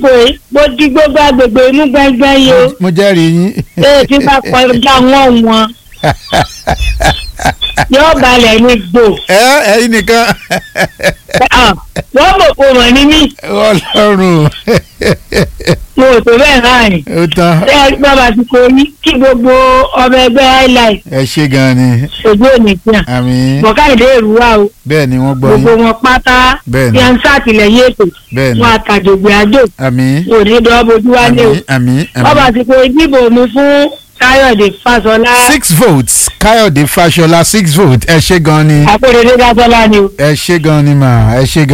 lásìkò yìí mo di gbogbo agbègbè inú gbẹ́ngbẹ́ng yìí o mo jẹ́rìí yín. ee tí bá kọjá wọ́n wọn yóò balẹ̀ ní gbò ẹ ẹyin nìkan Ah, wọ́n mọ̀ kó mọ̀ ní mí ọlọ́run mo ò tó bẹ́ẹ̀ láàrin ó tán ṣé ẹ gbọ́ bá ti kó yí kí gbogbo ọmọ ẹgbẹ́ highlight ẹ ṣe gan ni ojú òní tíyàn àmín bọ̀káìdé èrúwà o bẹ́ẹ̀ ni wọ́n gbọ́ gbogbo yín wọn pátá Bẹ́ẹ̀ ni. tí a ń sàtìlẹ́yìn ètò bẹ́ẹ̀ ni wọn àtàjògbè àjò àmín òní dọ́bojú wálé o àmín àmín wọ́n bá àmín. ti kó ìdìbò mi fún káyọ̀dé fásọlá six votes káyọ̀dé fáṣọlá six votes ẹ ṣe gan ni àpèrèdé dásọlá ni o. ẹ ṣe gan ni mà ẹ ṣe gan.